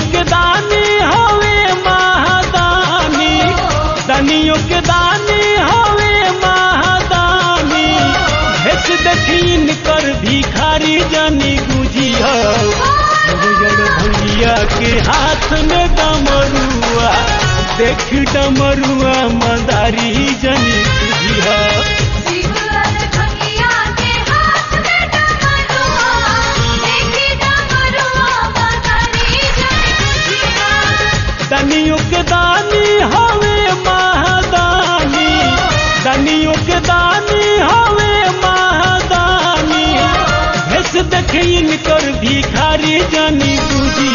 के दानी हवे महादानी दनियों के दानी हवे महादानी भेस देखीन कर भिखारी जानी गुजी भैया के हाथ में डमरुआ देख डमरुआ मदारी जानी गुजी शिवलाल भंगिया के हाथ में डमरुआ देखी डमरुआ मदारी जनी खुशियाँ दनियों के दानी हवे महादानी दनियों के दानी हवे महादानी भेस देखीन कर भिखारी जानी बुझी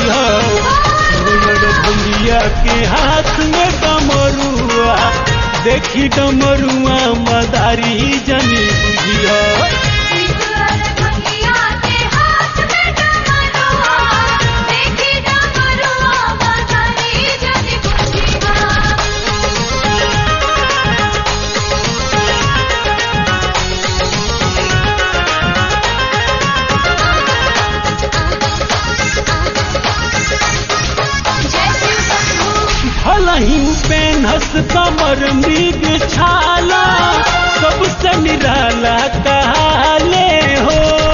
भैया के हाथ में डमरुआ देखी डमरुआ मदारी जानी बुझिया शिवलाल भंगिया के हाथ में डमरुआ देखी डमरुआ मदारी जनी खुशियाँ भलही पेनहस कमर मृग छाला सबसे निराला कहाले हो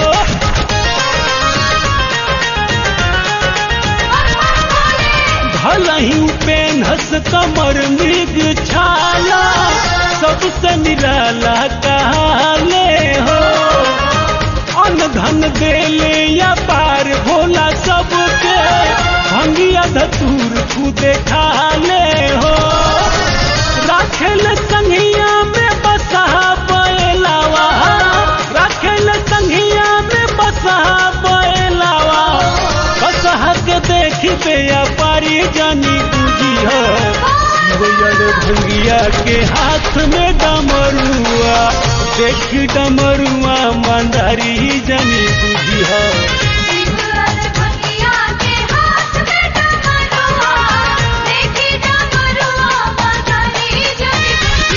भलही पेनहस कमर मृग छाला सबसे निराला कहाले हो अन धन देले या पार भोला सबके भंगिया धतूर खुदे खाले हो राखेल संघिया में बसहा बैलावा राखेल संघिया में बसहा बैलावा बसहा के देखी पे या पारी जानी बुझी हो शिवयर भंगिया के हाथ में डमरुआ देख डमरुआ मंदारी जानी बुझी हो शिवलाल भंगिया के हाथ में डमरुआ देखी डमरुआ मदारी जनी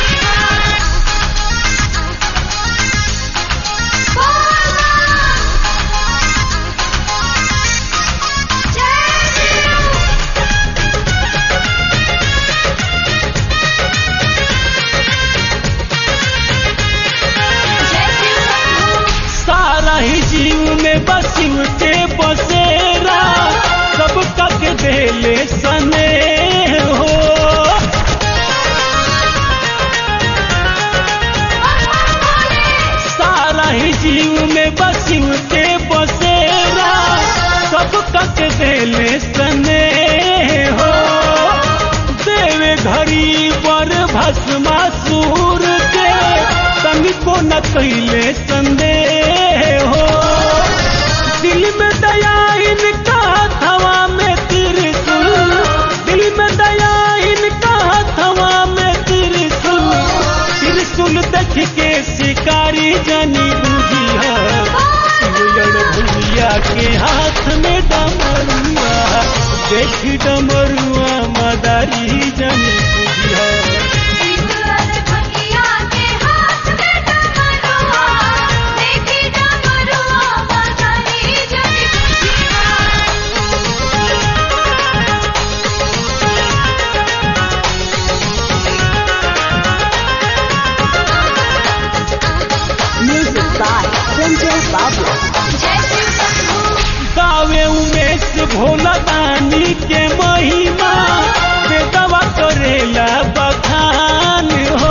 खुशियाँ जय शिव जय शिव सारा ही जीव में बसिव के बसेरा सब तक देले सने हो सारा ही जीव में बसिव के बसेरा सब तक देले सने हो देवे घड़ी पर भस्मा सूर के तंग को न कैले संदेह हो दिल में दया इनका हथवा में त्रिशूल दिल में दया इनका हथवा में त्रिशूल त्रिशूल देख के शिकारी जानी बुझी है शिवलड़ भैया के हाथ में डमरुआ देख डमरुआ मदारी जानी बुझी है शिवलाल भंगिया के हाथ में डमरुआ देखी डमरुआ मदारी जनी खुशियाँ Music by Sanjay Babu. जय शिव शंभू गावे उमेश भोला दानी के महिमा बेदवा करेला बखान हो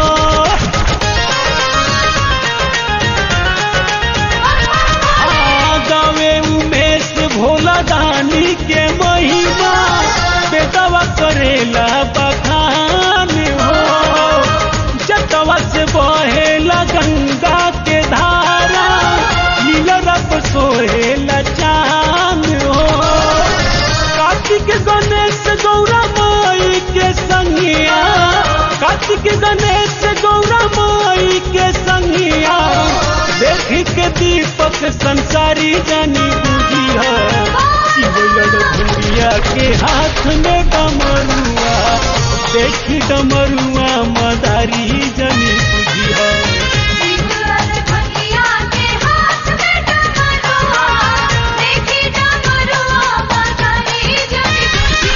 आ, गावे उमेश भोला दानी के महिमा बेदवा करेला बखान हो जतवा से बहेला गंगा के धारा नीला रब सोहेला चांद हो कार्तिक गणेश गौरा माई के संगिया कार्तिक गणेश गौरा माई के संगिया देखी के दीपक संसारी जानी बुझी है शिवलड़ भैया के हाथ में डमरुआ देखी डमरुआ मदारी जानी बुझी है शिवलाल भंगिया के हाथ में डमरुआ देखी डमरुआ मदारी जनी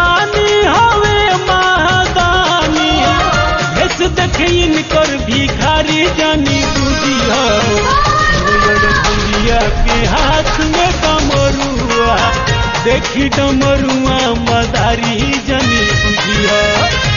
दानी हवे महादानी भेस देखे इनकर भिखारी जानी बुझिया भैया के हाथ में डमरुआ देखी डमरुआ मदारी जनी बुझिया